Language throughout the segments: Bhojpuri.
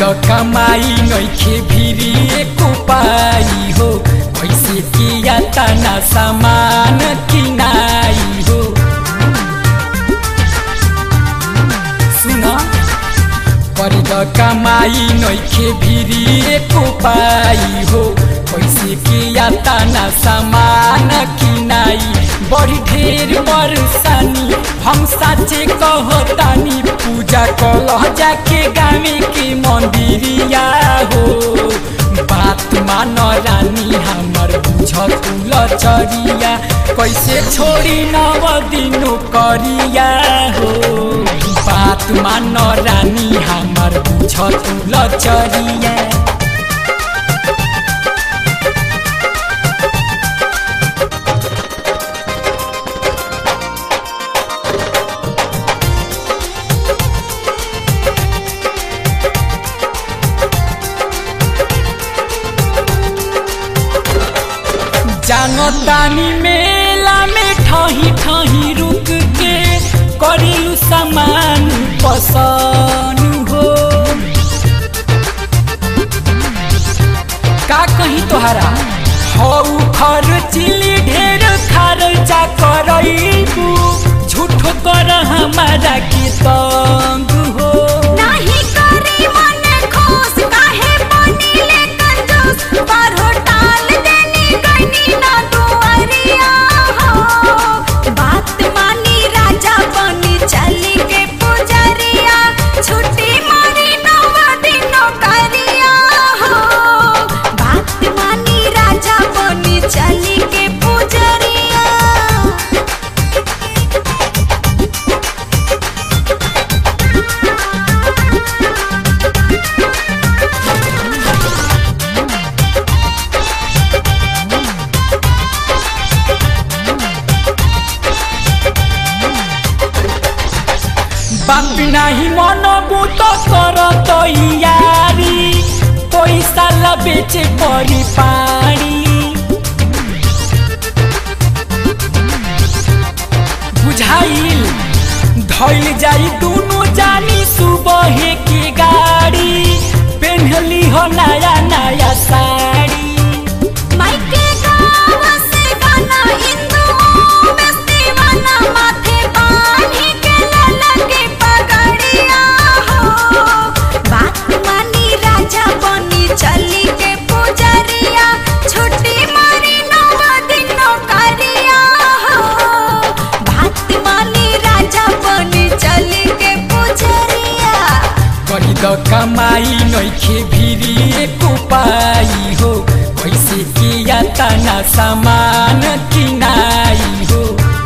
कमाई नइखे भिरी एको पाई हो कैसे किया तना सामान किनाई हो सुन कर कमाई नइखे भिरी एको पाई हो कैसे किया तना सामान किनाई बड़ी ढेर बरसानी हम साचे कहतानी पूजा कलह जाके गावे के मंदिरिया हो बात मान रानी हमर बुझ तुल चरिया कैसे छोड़ी नव दिनो करिया हो बात मान रानी हमर बुझ तुल चरिया जानो तानी मेला में ठही ठही रुक के करिलु सामान पसंद हो का कही तोहरा हौ खर्चिली ढेर खर्चा करैबू झूठो कर हमारा के तंग हो नाही करी मन खुश काहे बनिले कंजूस पर होटाल देनी गनी ना दुआरिया हो बात मानी राजा बनी चली के पुजरिया छुट्टी मारी नव दिनो करिया हो बात मानी राजा बनी चली के पुजरिया बाप नाही मन बुत कर तैयारी पैसा ला बेचे परी पारी बुझाइल धैल जाई दुनु जानी सुबह के गाड़ी पेन्हली हो नया नया साड़ी माइके गाँव से गाना हिंदू बेस्ती वाला माथे बांधी के ललके पगड़िया हो बात मानी राजा बनी चली के पुजरिया छुट्टी मारी नव दिनो करिया हो बात मानी राजा बनी चली के पुजरिया कही द कमाई नइखे भिरी एको पाई हो कैसे किया तना सामान किनाई हो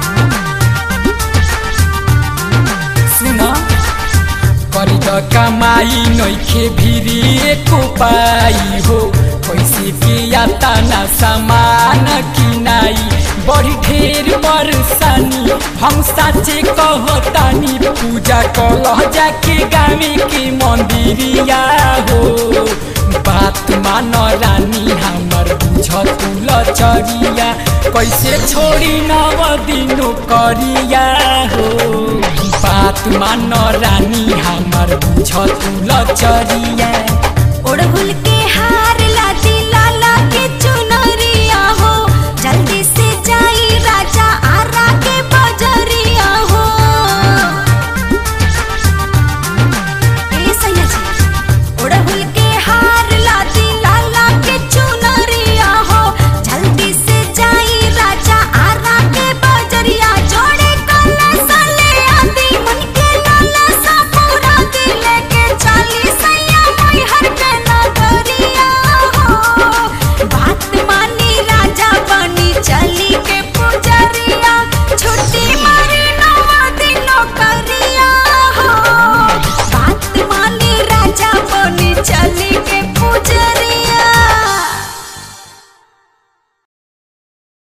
सुन करी द कमाई नइखे भिरी एको पाई हो कैसे किया तना सामान किनाई बड़ी ढेर बरसानी हम साचे कहतानी पूजा कलह जाके गावे के मंदिरिया हो बात मान रानी हमर बुझ तुल चरिया कैसे छोड़ी नव दिनो करिया हो बात मान रानी हमर बुझ तुल चरिया ओढ़ भूल के